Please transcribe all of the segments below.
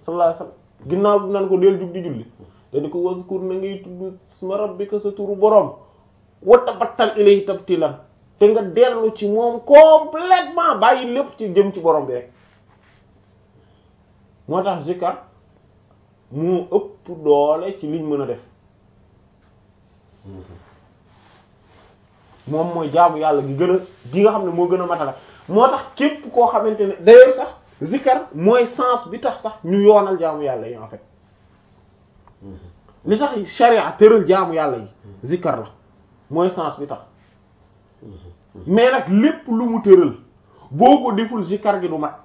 sallallahu alayhi wasallam ginnaaw bi nan ko del jug di julli te di ko wazkur na ngay tudd isma rabbika sa turu boroom wa tabattal ilayhi tabtilan te nga dellu ci moom complètement bàyyi lépp ci jëm ci borom bi rek moo tax zikar mu ëpp doole ci liñ mën a def moom mooy jaamu yàlla gi gën a gi nga xam ne moo gën a matala moo tax képp koo xamante ne d'ailleurs sax zikar mooy sens bi tax sax ñu yoonal jaamu yàlla yi en fait li tax sharia tëral jaamu yàlla yi zikar la mooy sens bi tax mais nag lépp lu mu tëral boo ko deful zikar gi du mat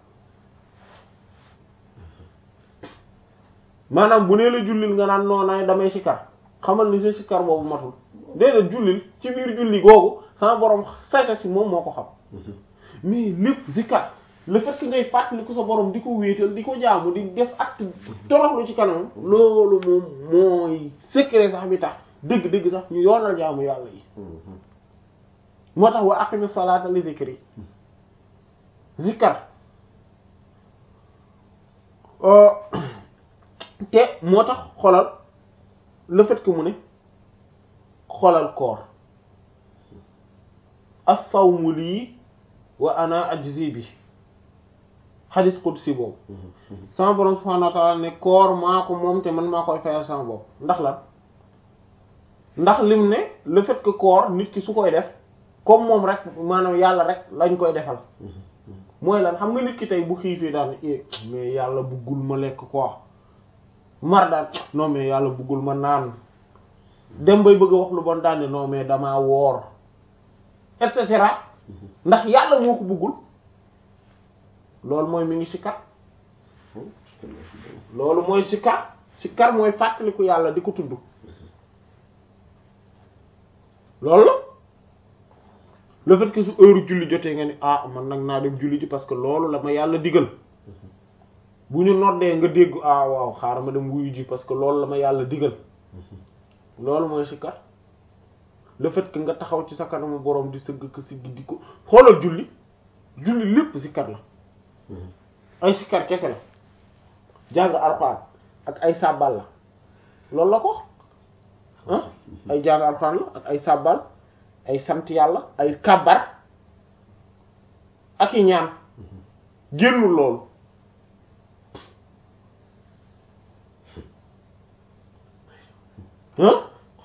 maanaam bu nee la jullil nga naan noonaay damay sikar xamal ni sa sikar boobu matul déedéet jullil ci biir julli googu sama borom sasa si moom moo ko xam mais lépp zikar le fait que ngay fàttali ko sa borom di ko wéetal di ko jaamu di def acte toroxlu ci kanam loolu moom mooy secret sax bi tax dëgg-dëgg sax ñu yoonal jaamu yàlla yi moo tax wa aqimi salata li zikri zikar te moo tax xolal le fait que mu ne xolal koor as-sawmu lii wa ana ajzi bi xadis qudsi boobu sama borom subhanahu wa ta'ala ne koor maa ko moom te man maa koy fayal sama bopp ndax lan ndax lim ne le fait que koor nit ki su koy def comme moom rek maanaam yàlla rek lañ koy defal mooy lan xam nga nit ki tey bu xiifee daan mais yàlla buggul ma lekk quoi mar daan non mais yàlla buggul ma naan dem bay bëgg a wax lu bon daane non mais damaa woor et cetera ndax yàlla moo ko buggul loolu mooy mi ngi sikkat loolu mooy sikkat sikkat mooy fàttaliku yàlla di ko tudd loolu la le fait que su heure julli jotee nga ni ah man nag naa dem julli ji parce que loolu la ma yàlla digal bu ñu noddee nga dégg ah waaw xaaral ma dem wuyu ji parce que loolu la ma yàlla digal loolu mooy sikkat le fait que nga taxaw ci sa kanamu borom di sëgg ko siggi di ko xoolal julli julli lépp sikkat la ay sikkat kese la jàng alxuraan ak ay sàbbal la loolu la ko ah ay jàng alxuraan la ak ay sàbbal ay sant yàlla ay kàbbar ak i ñaan génnul loolu ah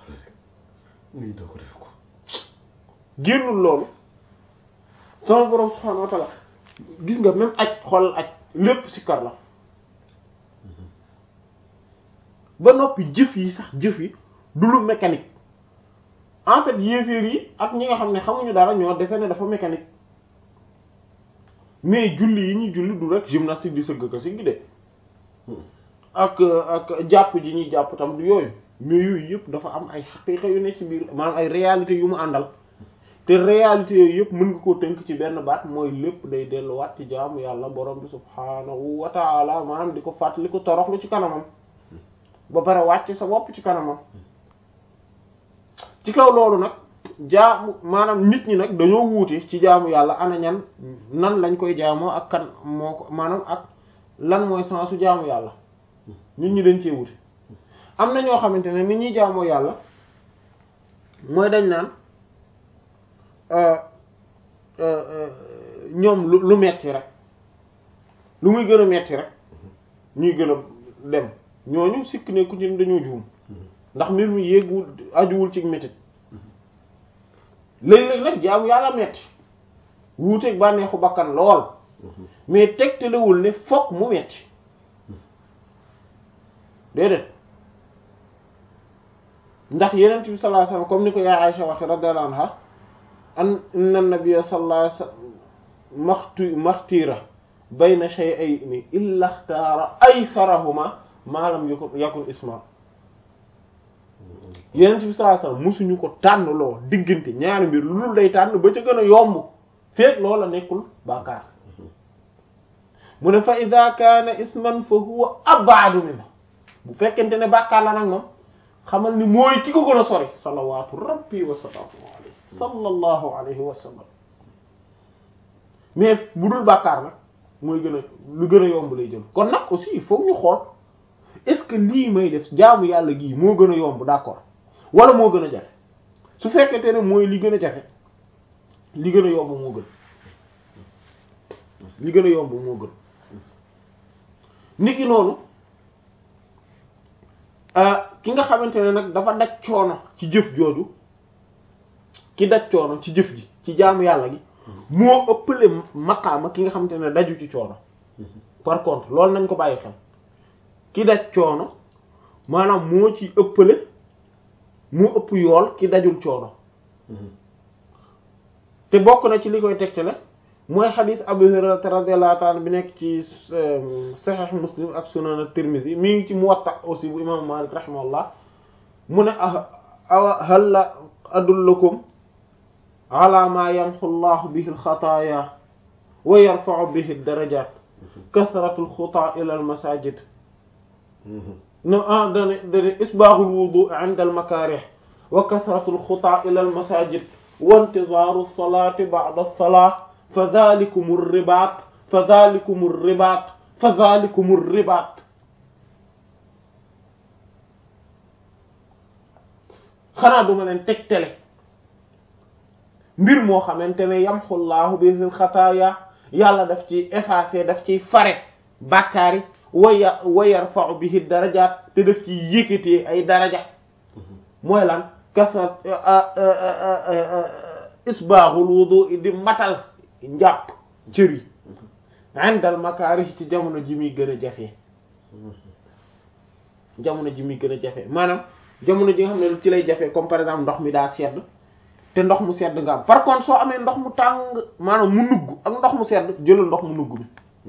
génnul loolu sama borom subhanahu wa ta'ala gis nga même aj xoolal aj lépp sikkar la ba noppi jëf yi sax jëf yi du lu mécanique en fait yéeféer yi ak ñi nga xam ne xamuñu dara ñoo defe ne dafa mécanique mais julli yi ñuy julli du rek gymnastique di sëgg ko si gi de ak ak jàpp ji ñuy jàpp tam du yooyu mais yooyu yëpp dafa am ay xaqiiqa yu ne ci biir maanaam ay réalité yu mu àndal te réalité yooyu yëpp mën nga koo tënk ci benn baat mooy lépp day delluwaat ci jaamu yàlla borom bi subhaanahu wa taala maanaam di ko fàttali ko toroxlu ci kanamam ba pare wàcc sa bopp ci kanamam ci kaw loolu nag jaamu maanaam nit ñi nag dañoo wuute ci jaamu yàlla ana ñan nan lañ koy jaamoo ak kan moo ko maanaam ak lan mooy sensu jaamu yàlla nit ñi dañ cee wuute am na ñoo xamante ne nit ñuy jaamoo yàlla mooy dañ naan ñoom lu lu metti rek lu muy gën a metti rek ñuy gën a dem ñooñu sikk ne ku ci dañoo juum ndax mbir mi yéegul ajuwul ci métit léeg-léeg nag jaamu yàlla metti wuuteeg bànneexu bakkan lool mais tegtalewul ne fokk mu metti déedéet ndax yenent bi sallallahu alayhi wasallam comme ni ko yaay Aisha waxe radiyallahu anha an inna nabiyya sallallahu alayhi wasallam maxtu maxtira bayna shay'ayni illa ikhtara aysarahuma ma lam yakun yakun isma yenent bi sallallahu alayhi wasallam musuñu ko tànn loo diggante ñaari mbir lu dul day tànn ba ca gën a yomb feek loola nekkul bàkkaar mu ne fa ida kaana isman fa huwa ab'adu minhu bu fekkente ne bàkkaar la nag moom xamal ni mooy ki ko gën a sori salawatu rabbi wa salaamu alayhi sallallahu alayhi wa sallam mais bu dul bàkkaar nag mooy gën a lu gën a yomb lay jël kon nag aussi il faut ñu xool est-ce que lii may def jaamu yàlla gii moo gën a yomb d'accord wala moo gën a jafe su fekkente ne mooy li gën a jafe li gën a yomb moo gën li gën a yomb moo gën niki noonu ki nga xamante ne nag dafa daj coono ci jëf jooju ki daj coono ci jëf ji ci jaamu yàlla gi moo ëppale maqaama ki nga xamante ne daju ci coono par contre loolu nañ ko bàyyi xel ki daj coono maanaam moo ci ëppale moo ëpp yool ki dajul coono te bokk na ci li koy tegtale mooy xadiis Abu Hurayra radiyallahu ta'ala bi nekk ci Sahih Muslim ak Sunan at-Tirmidhi mi ngi ci Muwatta aussi bu imam Malik rahimahullah mu ne awa hal la adullukum ala ma yamhu Allahu bihi al-khataaya wa yarfa'u bihi ad-darajaat kasratu al-xutaa ila al-masaajid no ah dane dane isbaaxul wudu inda al-makaarih wa kasratu al-xutaa ila al-masaajid wa intizaaru as-salaati ba'da as-salaat fa dhaalikumu ar-ribaat fa dhaalikumu ar-ribaat fa dhaalikumu ar-ribaat xanaa duma leen tegtale mbir moo xamante ne yamhu Allahu bihi al-xataaya yàlla daf ci effacer daf ciy fare bàkkaar yi waya wa yarfa'u bihi darajaat te daf ci yëkkatee ay daraja mooy lan kasrat isbaaxul wudu di matal njàpp cër yi indal makaarih ci jamono ji muy gën a jafe jamono ji muy gën a jafe maanaam jamono ji nga xam ne ci lay jafe comme par exemple ndox mi daa sedd te ndox mu sedd nga am par contre soo amee ndox mu tàng maanaam mu nugg ak ndox mu sedd jëlal ndox mu nugg bi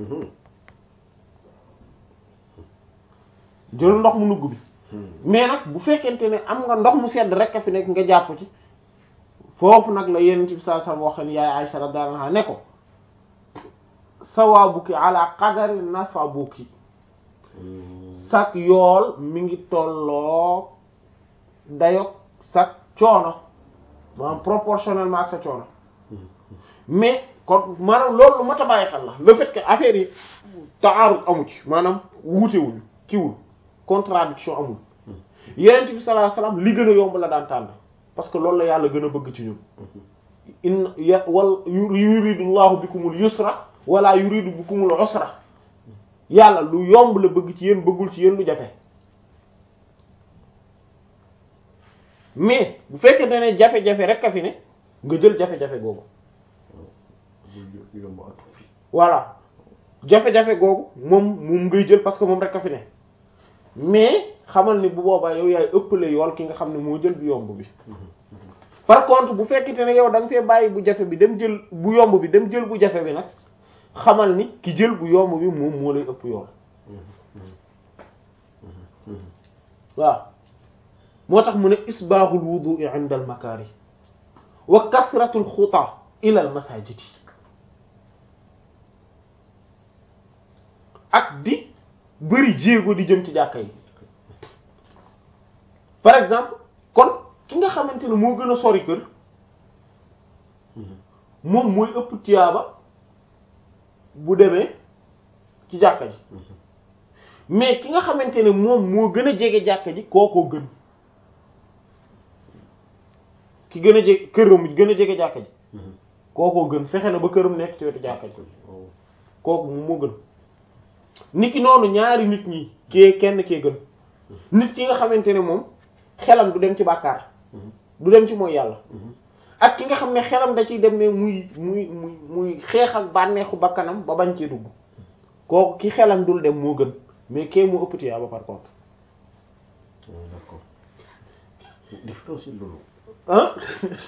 jëlal ndox mu nugg bi mais nag bu fekkente ne am nga ndox mu sedd rek a fi nekk nga jàpp ci foofu nag la yenn ci saa saa wax ne yaay Aisha radhiyallahu anha ne ko sawaabuki ala qadari nasabuki sak yool mi ngi tolloo dayok sak coono maanaam proportionnellement ak sa coono mais kon maanaam loolu lu mat a bàyyi xel la le fait que affaire yi taarut amu ci maanaam wuutewuñu kiwul contradiction amul yenent bi sallallahu alayhi wasallam li gën a yomb la daan tànn parce que loolu la yàlla gën a bëgg ci ñun in ya wal yuridu llahu bikumul yusra wala yuridu bikumul usra yàlla lu yomb la bëgg ci yéen bëggul ci yéen lu jafe mais bu fekkee ne jafe-jafe rek a fi ne nga jël jafe-jafe googu voilà jafe-jafe googu moom moom ngay jël parce que moom rek a fi ne mais xamal ni bu boobaa yow yaay ëppale yool ki nga xam ne moo jël bu yomb bi par contre bu fekkente ne yow da nga fee bàyyi bu jafe bi dem jël bu yomb bi dem jël bu jafe bi nag xamal ni ki jël bu yomb bi moom moo lay ëpp yool waaw moo tax mu ne isbaaxul wudu'i 'inda al makaari wa kasratul xutaa ila al masajid ak di bëri jéego di jëm ci jàkka yi par exemple kon ki nga xamante ne moo gën a sori kër moom mooy ëpp tiyaaba bu demee ci jàkka ji mais ki nga xamante ne moom moo gën a jege jàkka ji kookoo gën ki gën a jege këram gën a jege jàkka ji kookoo gën fexe na ba këram nekk ci wetu jàkka ji kooku moom moo gën nit ki noonu ñaari nit ñi kee kenn kee gën nit ki nga xamante ne moom xelam du dem ci bàkkaar du dem ci mooy yàlla ak ki nga xam ne xelam da ciy dem ne muy muy muy muy xeex ak bànneexu bakkanam ba bañ cee dugg kooku ki xelam dul dem moo gën mais kee moo ëpp tiyaaba par contre d'accord différence loolu ah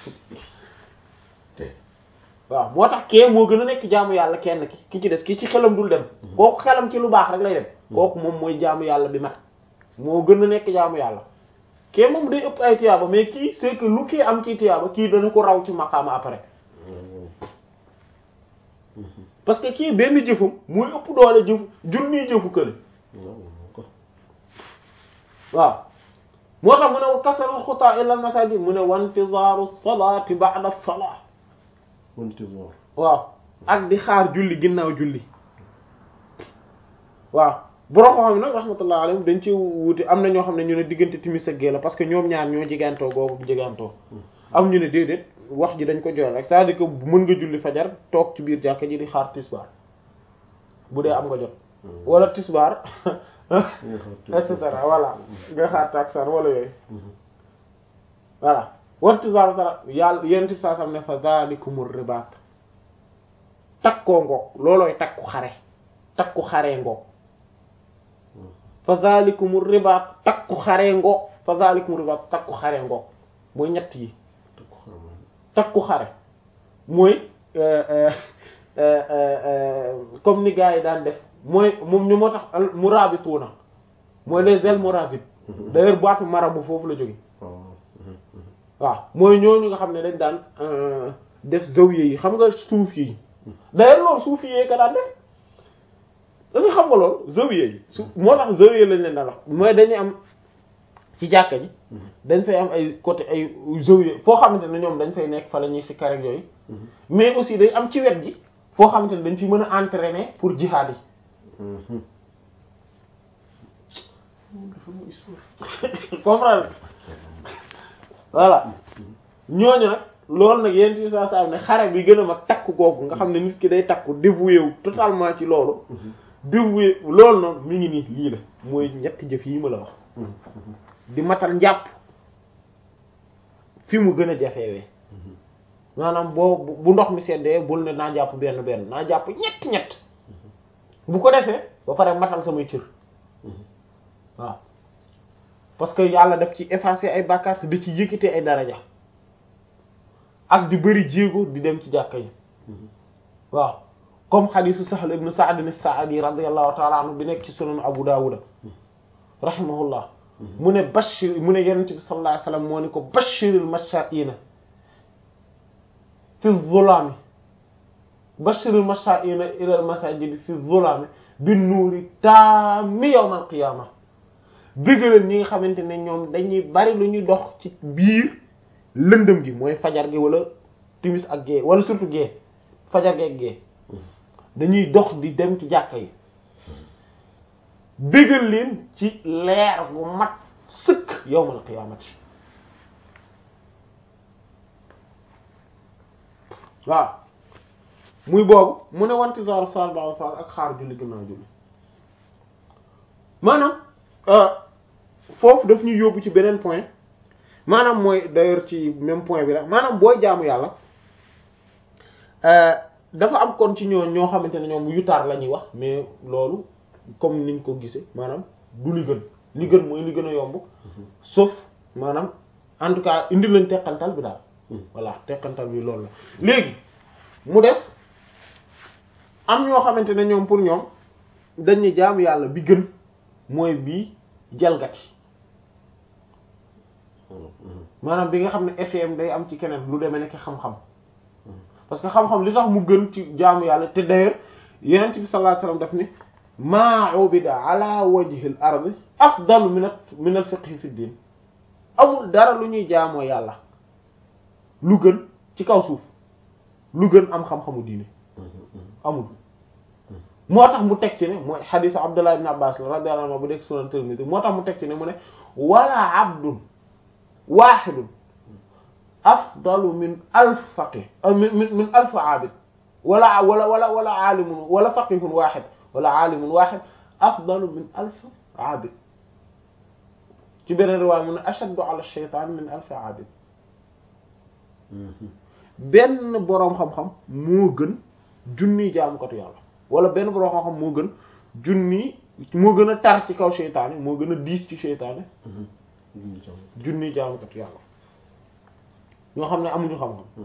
te waaw moo tax kee moo gën a nekk jaamu yàlla kenn ki ki ci des ki ci xelam dul dem kooku xelam ci lu baax rek lay dem kooku moom mooy jaamu yàlla bi mat moo gën a nekk jaamu yàlla kee moom day ëpp ay tiyaaba mais kii c'est que lu kii am ci tiyaaba kii dana ko raw ci maqaama après parce que kii benn jëfum muy ëpp doole jëfu junniy jëfu kële waaw moo tax mu ne wa kasarul xutaa ila al masajid mu ne wa intizaaru salaati ba'da salaa intizar waaw ak di xaar julli ginnaaw julli waaw borom xam ne nag rahmatullah alayhim dañ ci wuute am na ñoo xam ne ñu ne diggante timis ak gée la parce que ñoom ñaar ñoo jegantoo googu jegantoo am ñu ne déedéet wax ji dañ ko joxe rek c'est-à-dire que mën nga julli fajar toog ci biir jàkka ji di xaar tisbaar bu dee am nga jot wala tisbaar et cetera voilà nga xaar taksaan wala yooyu voilà wan tisbaar sara yàlla yéen tib saa sam ne fa zalikumur ribaat takkoo ngoog loolooy takku xare takku xaree ngoog fa zalikumur ribaat takku xaree ngoog fa zalikumur ribaat takku xaree ngoog mooy ñett yi takku xare mooy comme ni gars yi daan def mooy moom ñu moo tax murabituuna mooy les ailes murabites d'ailleurs baatu marabu foofu la jóge waaw mooy ñooñu nga xam ne dañ daan def zawiya yi xam nga suuf yi d'ailleurs loolu suuf yi ka daan def est-ce que xam nga loolu zawiya yi su moo tax zawiya lañ leen daan wax mooy dañuy am ci jàkka ji dañ fay am ay côté ay zawiya foo xamante ne ñoom dañ fay nekk fa la ñuy sikkar ak yooyu mais aussi day am ci wet gi foo xamante ne dañ fi mën a entraîner pour jihad yi comprendre voilà ñooñu nag loolu nag yéen ci saa saa ne xare bi gën a mag takku googu nga xam ne nit ki day takku dévoué wu totalement ci loolu dévoué loolu noonu mi ngi nii lii la mooy ñetti jëf yi ma la wax di matal njàpp fi mu gën a jafewee maanaam boo bu ndox mi seddee bul ne naa jàpp benn benn naa jàpp ñett ñett bu ko defee ba pare matal samay cër waaw parce que yàlla daf ci effacer ay bàkkaar te da ci yëkkatee ay daraja ak di bëri jéego di dem ci jàkka yi waaw comme xadiisu Sahl ibn Sa'd as-Sa'di radiyallahu ta'ala anhu bi nekk ci sunan Abu Dawud rahimahullah mu ne bashir mu ne yonent bi sallallahu alayhi wasallam moo ni ko bashiril masha'ina fi zulami bashiril masha'ina ila al masajid fi zulami bin nuuri taami yawmal qiyaama bëggaleen ñi nga xamante ne ñoom dañuy bari lu ñuy dox ci biir lëndëm gi mooy fajar gi wala timis ak gée wala surtout gée fajar gi ak gée dañuy dox di dem ci jàkka yi bëggal leen ci leer bu mat sëkk yawmal qiyaamati waaw muy boobu mu ne wanti sar sal ba sal ak xaar julli gannaaw julli maanaam foofu daf ñuy yóbbu ci beneen point maanaam mooy d'ailleurs ci même point bi rek maanaam booy jaamu yàlla dafa am kon ci ñoo ñoo xamante ne ñoom yutaar la ñuy wax mais loolu comme niñ ko gisee maanaam du li gën li gën mooy li gën a yomb sauf maanaam en tout cas indi lañ teqantal bi daal voilà teqantal bi loolu la léegi mu def am ñoo xamante ne ñoom pour ñoom dañ ne jaamu yàlla bi gën mooy bii jalgati maanaam bi nga xam ne FM day am ci keneen lu demee nekk xam-xam parce que xam-xam li tax mu gën ci jaamu yàlla te d'ailleurs yenent bi sallallahu alayhi wasallam daf ni maa ubida ala wajhil ardi afdalu min min al fiqhi fi din amul dara lu ñuy jaamoo yàlla lu gën ci kaw suuf lu gën am xam-xamu diine amul moo tax mu teg ci ne mooy xadiisu Abdullah ibn Abbas la radiyallahu anhu bu dekk sunan Tirmidhi moo tax mu teg ci ne mu ne wala abdun wahidun afdalu min alf faqih min min min alf abid wala wala wala wala alimun wala faqihun wahid wala alimun wahid afdalu min alf abid ci beneen riwaaya mu ne ashaddu ala shaytan min alf abid benn boroom xam-xam moo gën junni jaamukatu yàlla wala benn boroom xam-xam moo gën junni moo gën a tar ci kaw seytaane moo gën a diis ci seytaane junni jaamukatu yàlla ñoo xam ne amuñu xam-xam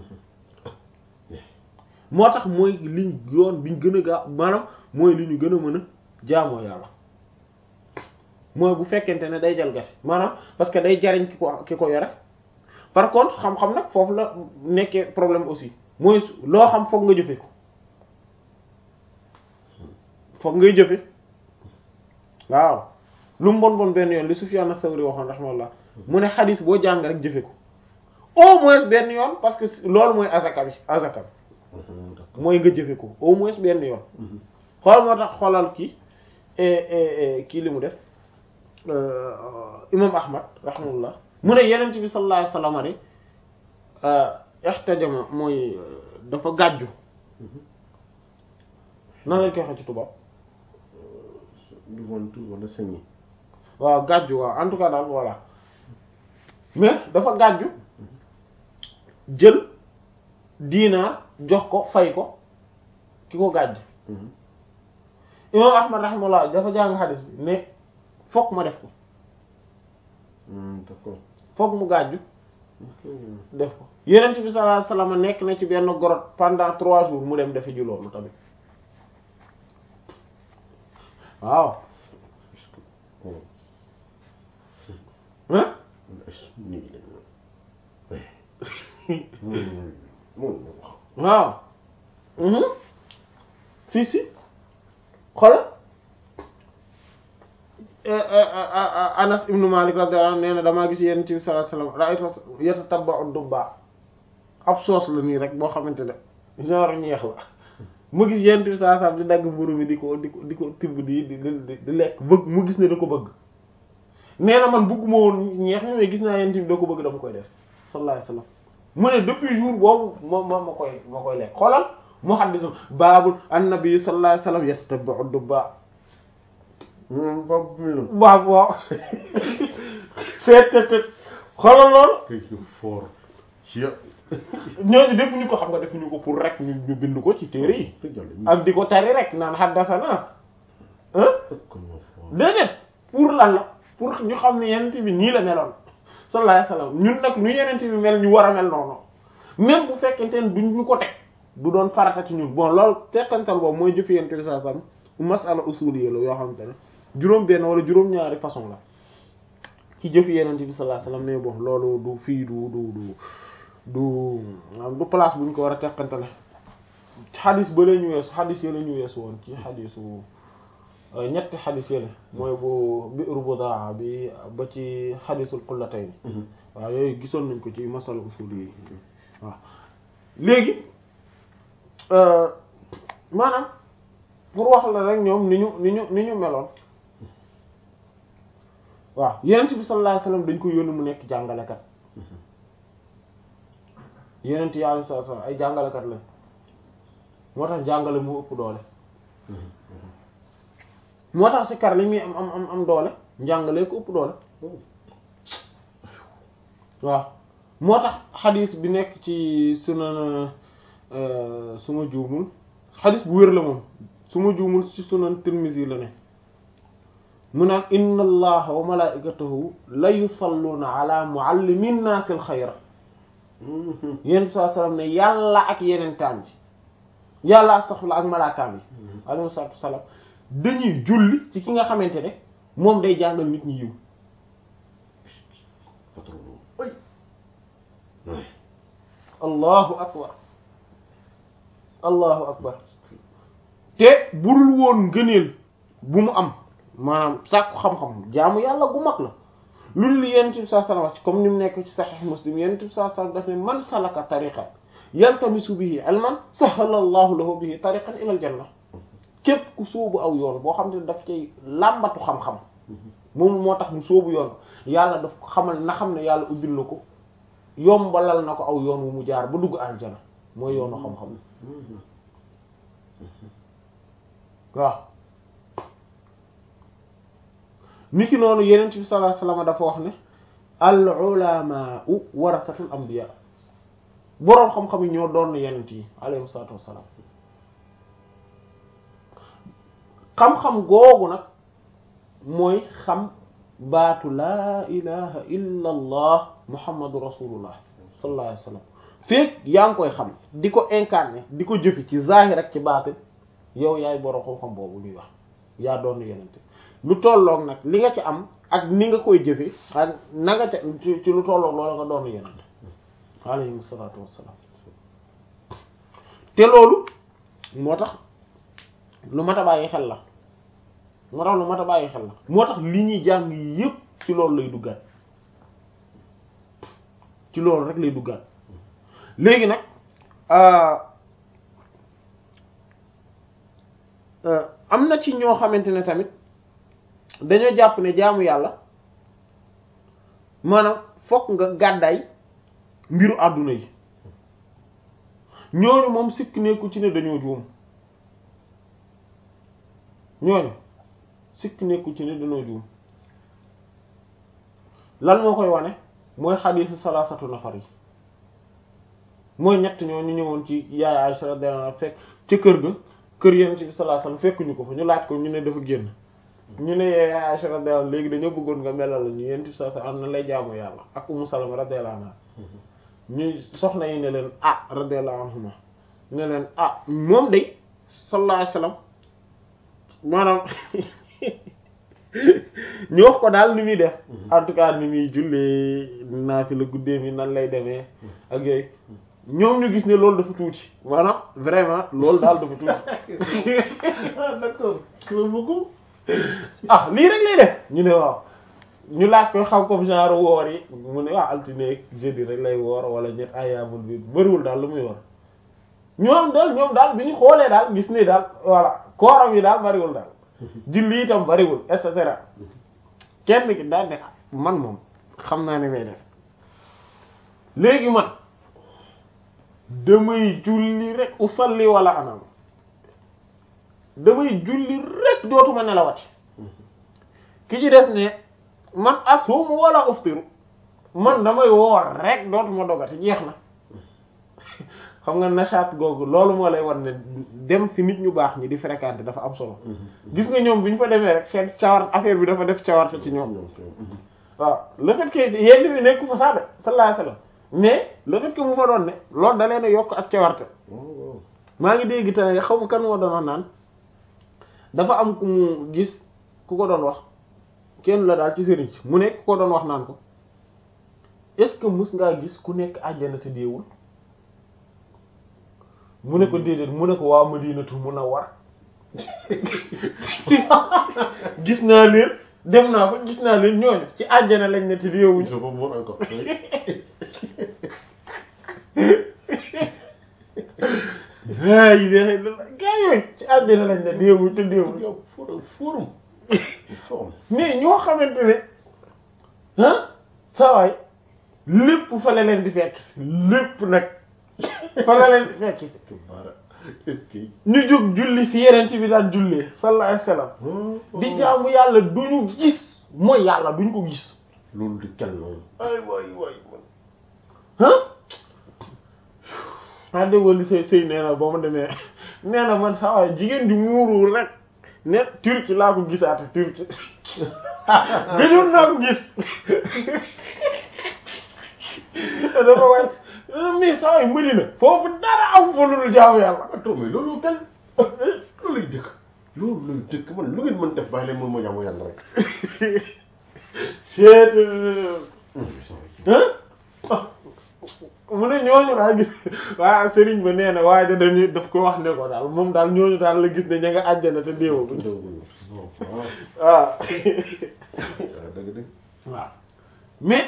moo tax mooy liñ yoon biñ gën a gaaw maanaam mooy li ñu gën a mën a jaamoo yàlla mooy bu fekkente ne day jalgati maanaam parce que day jariñ ki ko ki ko yore par contre xam-xam nag foofu la nekkee problème aussi mooy loo xam foog nga jëfe ko foog ngay jëfe waaw lu mu bon bon benn yoon li Sufyan as-Sawri waxoon rahimahullah mu ne xadis boo jàng rek jëfe ko au moins benn yoon parce que loolu mooy azaka bi azaka bi mooy nga jëfe ko au moins benn yoon xool moo tax xoolal kii kii li mu def imam ahmad rahimahullah mu ne yenent bi sallallahu alayhi wasallam rek ihtajama mooy dafa gàjju nan lañ koy wax ci tubaab du wantu wala sañi waaw gàjju waaw en tout cas daal voilà mais dafa gàjju jël diinaar jox ko fay ko ki ko gàjj imam ahmad rahimahullah dafa jàng xadis bi ne fokk ma def ko d'accord fokk mu gàjju def ko yenent bi sallallahu alayhi wasallam nekk na ci benn grotte pendant trois jours mu dem defi ji loolu tamit waaw hein waaw si si xoolal Anas ibnu Malik radiyallahu anhu nee na damaa gis Yonent bi sallallahu alayhi wasallam ra'aytu yatatabba'u dubba ab soos la nii rek boo xamante ne genre ñeex la mu gis Yonent bi sallallahu alayhi wasallam di dagg mburu mi di ko di ko di ko tibb di di di di lekk bëgg mu gis ne da ko bëgg nee na man bëgguma woon ñeex mi mais gis naa Yonent bi da ko bëgg dama koy def sallallahu alayhi wasallam mu ne depuis jour boobu ma ma ma koy ma koy lekk xoolal mu xaddisu baabul annabi sallallahu alayhi wasallam yatatabba'u dubba boobu bi la. waaw waaw seet seet seet xoolal lool kii fort. ñooñu defuñu ko xam nga defuñu ko pour rek ñu ñu bind ko ci téere yi ak di ko tari rek naan haddasana ah déedéet pour lan la pour ñu xam ne yenent bi nii la meloon sallallahu alayhi wasallam ñun nag nu yenent bi mel ñu war a mel noonu même bu fekkente ne duñ ñu ko teg du doon farata ci ñun bon loolu tekkantal boobu mooy jëf yenent bi sallallahu alayhi wasallam masala usuliyya la yoo xamante ne juróom benn wala juróom ñaari façon la ci jëf yenent bi sallallahu alayhi wasallam mais bon loolu du fii du du du du du place bu ñu ko war a teqantale xadis ba la ñu weesu xadis yi la ñu weesu woon ci xadisu ñetti xadis yi la mooy bu bi'ru budaa bi ba ci xadisul qullatayn waaw yooyu gisoon nañ ko ci masala usul yi waaw léegi maanaam pour wax la rek ñoom ni ñu ni ñu ni ñu meloon waaw yenent bi sallallahu alayhi wasallam dañ ko yónni mu nekk jàngalekat yenent yi alayhi salaatu wasallam ay jàngalekat lañ moo tax jàngale mu ëpp doole moo tax si kar li muy am am am am doole njàngale ko ëpp doole waaw moo tax xadis bi nekk ci sunan suma juumul xadis bu wér la moom suma juumul ci sunan Tirmizi la ne mu naan inna allaha wa malaikatahu la yusalluna ala muallimin naasil xayra yéen bi saa sallam ne yàlla ak yeneen taam bi yàlla astaghfirullah ak malaakaam yi alayhi salaatu wasalaam dañuy julli ci ki nga xamante ne moom day jàngal nit ñi yiw allahu akbar allahu akbar te budul woon ngëneel bu mu am maanaam sàkku xam-xam jaamu yàlla gu mag la loolu li yonent bi sallallahu alayhi wasallam comme ni mu nekk ci sahih muslim yonent bi sallallahu alayhi wasallam daf ne man salaka tariqan yaltamisu bihi ilman sahala allahu lahu bihi tariqan ila al janna képp ku sóobu aw yoon boo xam ne daf cay làmbatu xam-xam moom moo tax mu sóobu yoon yàlla daf ko xamal na xam ne yàlla ubbil na ko yombalal na ko aw yoon wu mu jaar ba dugg aljana mooy yoonu xam-xam waaw niki noonu yenent bi sallallahu alayhi wasallam dafa wax ne al ulamaa'u warasatul anbiya boroom xam-xam yi ñoo doon yenent yi alayhi salaatu wassalaam xam-xam googu nag mooy xam baatu laa ilaha illa allah muhammadu rasulullah sallallahu alayhi wasallam feek yaa ngi koy xam di ko incarner di ko jëfi ci zahir ak ci baatin yow yaay boroom xam-xam boobu ñuy wax yaa doon yenent lu tolloog nag li nga ci am ak ni nga koy jëfe ak na nga ca ci lu tolloog loolu nga doon yenent alayhi salaatu wassalaam te loolu moo tax lu mat a bàyyi xel la moo tax lu mat a bàyyi xel la moo tax li ñuy jàng yépp ci loolu lay duggaat ci loolu rek lay duggaat léegi nag am na ci ñoo xamante ne tamit dañoo jàpp ne jaamu yàlla maanaam fokk nga gàddaay mbiru àdduna yi ñooñu moom sikk nekku ci ne dañoo juum ñooñu sikk nekku ci ne dañoo juum lan moo koy wane mooy xadiisu salaasatu nafar yi mooy ñett ñoo ñu ñëwoon ci yaay Aisha radiyallahu anha fekk ca kër ga kër Yonent bi sallallahu alayhi wasallam fekkuñu ko fa ñu laaj ko ñu ne dafa génn ñu ne yaay Aisha radiyallahu léegi dañoo bëggoon nga melal la ñu Yonent bi sallallahu alayhi wasallam na lay jaamu yàlla ak Ummu Salama radiyallahu anha ñu soxna yi ne leen ah radiyallahu anhuma ne leen ah moom day sallallahu alayhi wasallam maanaam ñu wax ko daal ni muy def en tout cas ni muy jullee naa fi la guddee mi nan lay demee ak yooyu ñoom ñu gis ne loolu dafa tuuti maanaam vraiment loolu daal dafa tuuti ah d'accord loolu bëggu ah lii rek lay def ñu ne waaw ñu laaj ko xam comme genre woor yi mu ne waaw altine ak jeudi rek lay woor wala ñett ayaamul bi bëriwul daal lu muy woor ñoom daal ñoom daal bi ñu xoolee daal gis ne daal voilà kooram yi daal bëriwul daal julli itam bëriwul et cetera kenn ki daal ne man moom xam naa ne may def léegi man damay julli rek usalli wala anam damay julli rek dootuma nelawati ki ci des ne man asumu wala uftiru man damay woor rek dootuma dogati jeex na xam nga nachaat googu loolu moo lay war ne dem fi nit ñu baax ñi di fréquenter dafa am solo gis nga ñoom bi ñu fa demee rek seen cawar affaire bi dafa def cawarte ci ñoom waaw le fait que yenn bi nekku fa sax de sallallahu alayhi wasallam mais le fait que mu fa doon ne loolu da leen a yokk ak cawarte maa ngi dégg te xaw ma kan moo doon wax naan dafa am ku mu gis ku ko doon wax kenn la daal ci sëriñ si mu nekk ku ko doon wax naan ko est-ce que mus ngaa gis ku nekk àjjana te deewul mu ne ko déedéet mu ne ko waa Madinatu Munawwar gis naa leen dem naa fa gis naa leen ñooñu ci àjjana lañ ne te deewuñ je comprends encore aa yi dee gaa yooyu ci àjjana lañ ne deewuñ te deewuñ yow forum forum forum mais ñoo xamante ne ah sawaay lépp fa la leen di fekk lépp nag fa la leen di fekk bara est-ce que ñu jóg julli fi yeneen ci bi daan jullee sallallahu alayhi wasallam di jaamu yàlla duñu gis mooy yàlla duñ ko gis loolu di kel noonu ay waay waay man ah ah déggoo li say sëy nee na ba ma demee nee na man saa waay jigéen di muuru rek ne turki laa ko gisaate turki gëjoon naa ko gis dafa wàcc mais saa waay mëni na foofu dara am fa lu dul jaamu yàlla attends mais loolu tel loolu lay dëkk loolu lay dëkk man lu ngeen mën def bàyyi leen moom moo jaamu yàlla rek seet ah mu ne ñooñu daal gis waa sëriñ ba nee na waaye da dañuy daf ko wax ne ko daal moom daal ñooñu daal la gis ne ña nga àjjana te déewaguñ waaw waaw dëgg dëgg waaw mais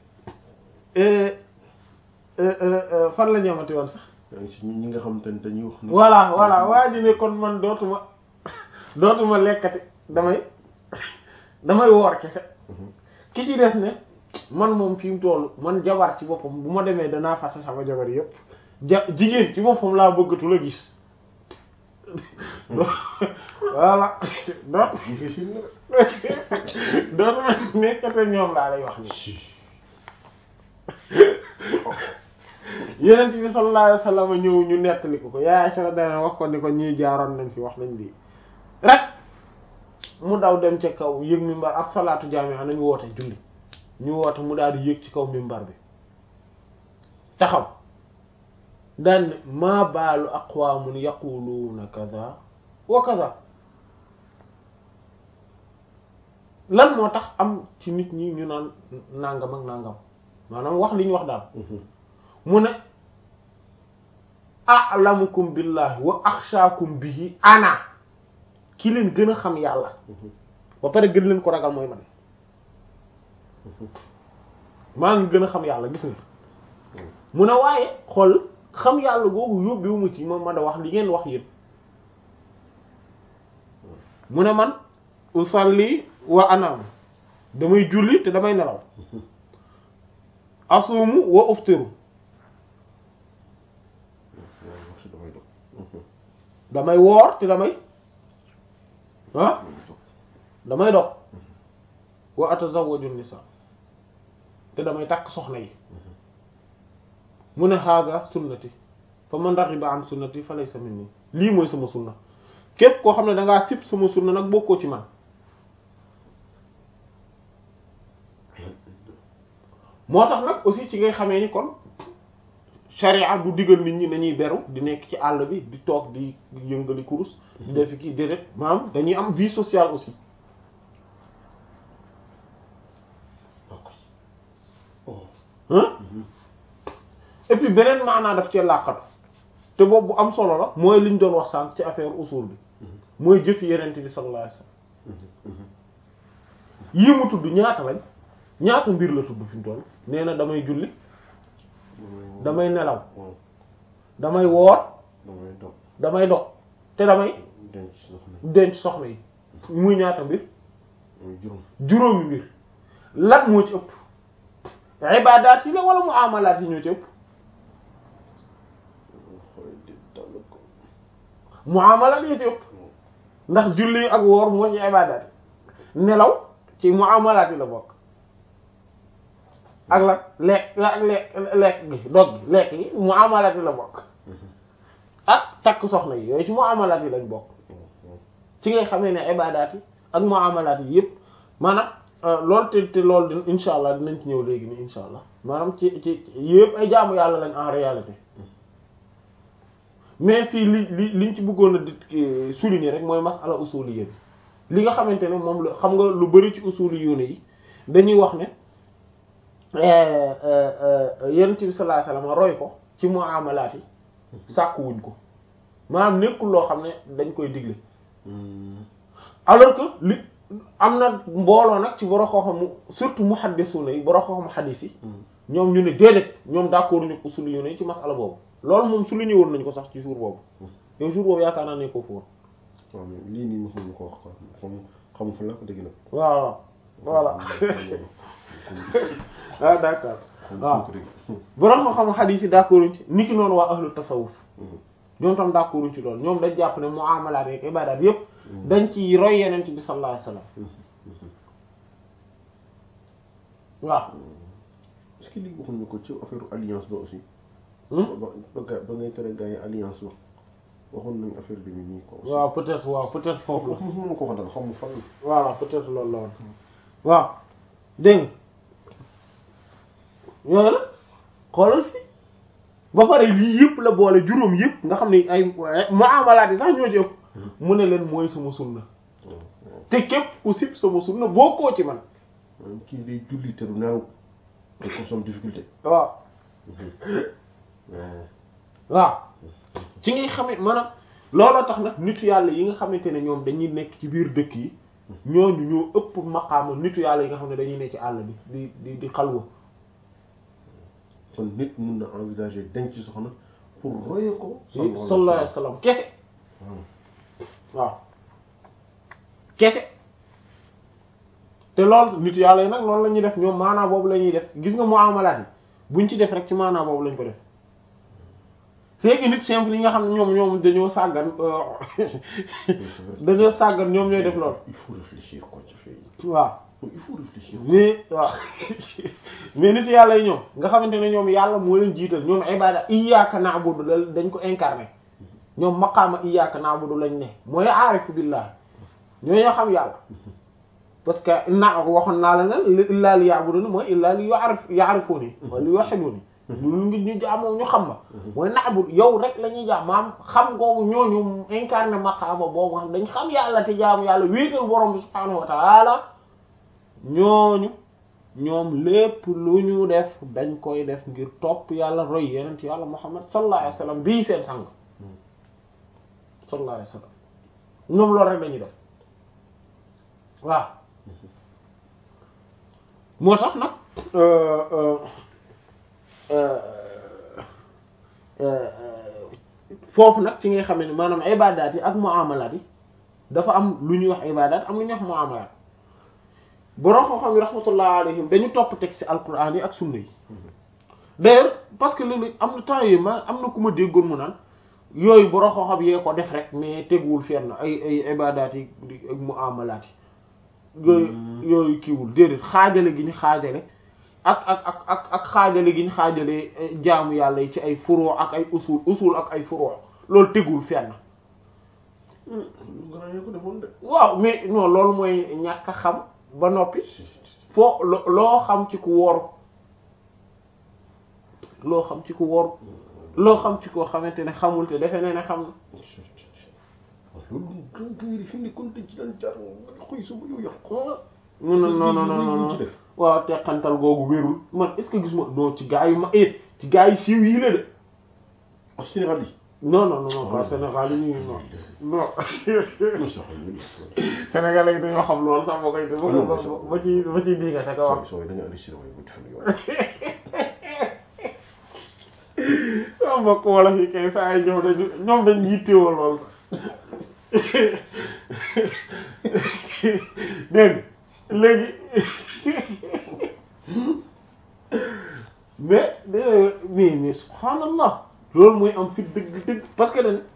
fan la ñamati woon sax yaa ngi si ñi nga xam te ne dañuy wax ni voilà voilà waa ji ne kon man dootuma dootuma lekkati damay damay woor kese ki ci des ne man moom fi mu toll man jabar ci boppam bu ma demee danaa fase sama jabar yépp ja jigéen ci boppam laa bëggatu la gis voilà doot difficile na dootuma nekkate ñoom laa lay wax ni yeneen bi sallallahu alayhi wasallam ñëw ñu nettali ko ko yaay Aisha dana wax ko ni ko ñii jaaroon nañ fi wax nañ lii rek mu daw dem ca kaw yëg mimbar ak salaatu jaami'a nañu woote julli ñu woote mu daal di yëg ci kaw mimbar bi taxaw daan ne maa baalu aqwaamun yaquluuna kaza wa kaza lan moo tax am ci nit ñi ñu naan nangam ak nangam maanaam wax li ñu wax daal mu ne a'lamukum billahi wa akhshaakum bihi ana ki leen gën a xam yàlla ba pare gën leen ko ragal mooy man maa ngi gën a xam yàlla gis nga mu ne waaye xool xam yàlla googu yóbbewu ma ci ma mën a wax li ngeen wax yéen mu ne man usalli wa anam damay julli te damay nelaw asuumu wa uftiru waaw wax si damay dog damay woor te damay ah damay dog wa atazawwaju nisa te damay takk soxna yi mu ne hada sunnati fa man raghiba an sunnati fa laysa minni lii mooy sama sunna képp koo xam ne da ngaa sib sama sunna nag bokkoo ci man moo tax nag aussi ci ngay xamee ni kon sharia du digal nit ñi nañuy beru di nekk ci àll bi di toog di yëngali kurus di def kii déedéet maanaam dañuy am vie sociale aussi oh hein et puis beneen maanaa daf cee làqatu te boobu bu am solo la mooy liñ doon wax sànq ci affaire usul bi mooy jëf yenent bi sallallahu alayhi wasallam yii mu tudd ñaata lañ ñaata mbir la tudd fi mu toll nee na damay julli damay nelaw waaw damay woor damay dog damay dog te damay denc soxna denc soxna yi muy ñaata mbir muy juróom juróomi mbir lan moo ci ëpp ibadaat yi la wala muamalaat yi ñoo ci ëpp xool di dal ko muamalaat yi ci ëpp ndax julli ak woor moo ci ibadaat yi nelaw ci muamalaat yi la bokk ak la lekk la ak lekk lekk gi dog gi lekk yi muamalaat yi la bokk ak takk soxna yi yooyu ci muamalaat yi lañ bokk ci ngay xamee ne ibadaat yi ak muamalaat yi yëpp maanaam loolu te te loolu din insha allah dinañ ci ñëw léegi nii insha allah maanaam ci ci yëpp ay jaamu yàlla lañ en réalité mais fii li li liñ ci bëggoon a di souligner rek mooy masala usuliyya bi li nga xamante ne moom la xam nga lu bari ci usuliyyoon yi dañuy wax ne yonent bi sallallahu alayhi wasallam roy ko ci muamalaat yi sàkkuwuñ ko maanaam nekkul loo xam ne dañ koy digle alors que li am na mbooloo nag ci borom xam-xamu surtout muhaddisuna yi borom xam-xamu hadis yi ñoom ñu ne déedéet ñoom d'accord ñu usul yu ne ci masala boobu loolu moom su lu ñëwoon nañ ko sax ci jour boobu yow jour boobu yaakaar naa ne ko fóor waaw mais lii nii mos nañu ko wax quoi xam xamu fa la ko dégg nag. waaw voilà ah d'accord waaw borom xam-xamu hadis yi d'accord ci niki noonu waa ahlu tasawuf ñoom tam d'accord ci loolu ñoom dañ jàpp ne muamalaat ak ibaadaat yépp dañ ci roy yeneen bi sallallahu alayhi wasallam waaw est-ce que lii waxuñu ko ci affaire alliance ba aussi. Hmm? ba ba ga- ba ngay tere gars yi alliance ba waxoon nañu affaire bi nii quoi. aussi. waaw peut-être waaw peut-être foofu la mos ma ko wax daal xam nga fan la. voilà peut-être loolu la woon waaw dégg nga yooyu la xoolal fii ba pare lii yëpp la boole juróom yëpp nga xam ne ay muamalaat yi sax ñoo ci ëpp mu ne leen mooy sama sunna waaw waaw te képp ku sib sama sunna bokkoo ci man maanaam kii day julli te du naaw te ko some difficulté. waaw waaw. waaw ci ngay xamee maanaam looloo tax nag nitu yàlla yi nga xamante ne ñoom dañuy nekk ci biir dëkk yi ñooñu ñoo ëpp maqaama nitu yàlla yi nga xam ne dañuy nekk ci àll bi di di di xalwa kon nit mun na envisager denc soxna pour roye ko. sallallahu alayhi wasallam kese waaw. waaw kese te loolu nit yàlla yi nag noonu la ñuy def ñoom maanaa boobu la ñuy def gis nga muamalaat yi buñ ci def rek ci maanaa boobu lañ ko def c'est que nit simple yi nga xam ne ñoom ñoom dañoo sàggan dañoo sàggan ñoom ñooy def loolu il faut réfléchir quoi ci fee waaw il faut réfléchir. mais waaw mais nit yàlla yi ñoom nga xamante ne ñoom yàlla moo leen jiital ñoom ibada iyyaka na'budu la dañ ko incarné ñoom maqaama iyyaka na'budu lañ ne mooy aarifu billah ñoo ñoo xam yàlla parce que na waxoon naa la ne illaa li ya'buduni mooy illaa li ya'rif ya'rifuni wa li yuwahhiduni lu ngi ñu jaamoo ñu xam ma mooy na'budu yow rek la ñuy jaam maam xam googu ñooñu incarné maqaama boobu xam dañ xam yàlla te jaamu yàlla wéetal borom bi subhaanahu wa ta'ala ñooñu ñoom lépp lu ñu def dañ koy def ngir topp yàlla roy yeneen ci yàlla muhammad sallallahu alayhi wasallam bii seen sang sallallahu alayhi wasallam ñoom loolu rek dañuy def waaw moo tax nag foofu nag ci ngay xamee ne maanaam ibadaat yi ak muamalaat yi dafa am lu ñuy wax ibadat am lu ñuy wax muamalat borom xam-xam yi rahmatullah alayhim dañu topp texte alquran yi ak sunna yi d'ailleurs parce que léeg-léeg am na temps yii ma am na ku ma déggoon mu naan yooyu borom xam-xam yee ko def rek mais teguwul fenn ay ay ibadat yi ak muamalat yi yooyu yooyu kiiwul déedéet xaajale gi ñu xaajale ak ak ak ak ak xaajale gi ñu xaajale jaamu yàlla yi ci ay furu ak ay usul usul ak ay furu loolu tegul fenn nga ko defoon de. waaw mais non loolu mooy ñàkk a xam ba noppi foo lo- loo xam ci ku wóor loo xam ci ku wóor loo xam ci koo xamante ne xamul te defe ne ne xam na waaw loolu gàncax fi mu ne kon dañ ci daan jaar nga xoy suba yow yàq. non non non non non non waaw teqantal googu wérul man est-ce que gis ma non ci gaa yu ma eh ci gaa yu siiw yi la de ak Sénégal yi. non non non pas Sénégal yi ñu non non non sax Sénégal yi dañoo xam loolu sax boo koy ba ba ba ci ba ci bii nga ko wax sooy da nga enregistré waaye bu ci fan yow. sama mbokk wala fi kay saa yi ñoom dañu ñoom dañ yittewoo lool sax dégg nga léegi mais mais mais subhanallah loolu mooy am fit dëgg dëgg parce que dañ